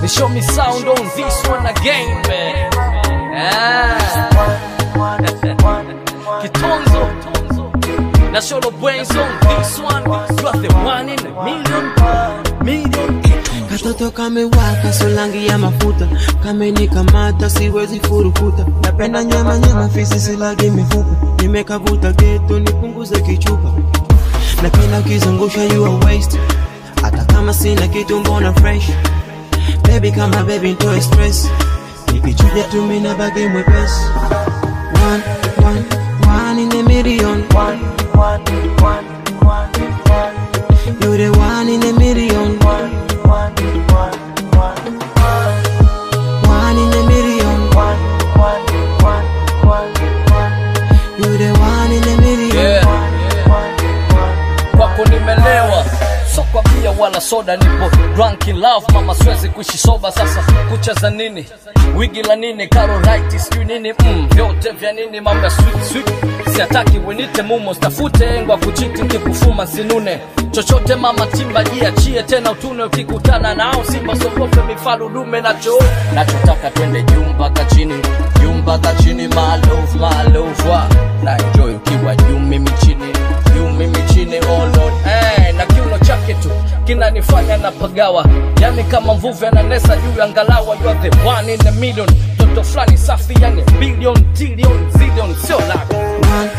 show me sound on this one again man ah. Kitonzo na Sholo Brains on this one you are the one in a million million Katoto kamewaka solangi ya mafuta kamenikamata siwezi furukuta napenda nyama nyama fisi silagi mifupa nimekavuta geto nipunguze kichupa napenda ukizungusha you are waste hata kama sina kitu mbona fresh baby kama baby ntoe stress nikichuja tu mina bagi mwepesi one, one, one in a million one, one, one, one, one. You're the one in a million one, one, one, one, one in a million one, one, one, one, one. You're the one in a million Yeah. one, one, one. kwako nimelewa so kwa bia wala soda nipo drunk in love mama siwezi kuishi soba sasa kucha za nini wigi la nini karorite sijui nini mm, vyote vya nini mambo ya sweet sweet siataki wenite mumo stafute engwa kuchiti nkikufuma sinune chochote mama timba jiachie tena utune ukikutana nao simba sogope mifaru dume nacho nachotaka twende juu mpaka chini juu mpaka chini malov malovwa na enjoy ukiwa juu mimi chini juu mimi chini oh lord eh, na kiuno chake tu kinanifanya na pagawa yani kama mvuvi ananesa juu ya ngalawa you are the one in a million toto fulani safi yani billion trillion zillion sio lako one,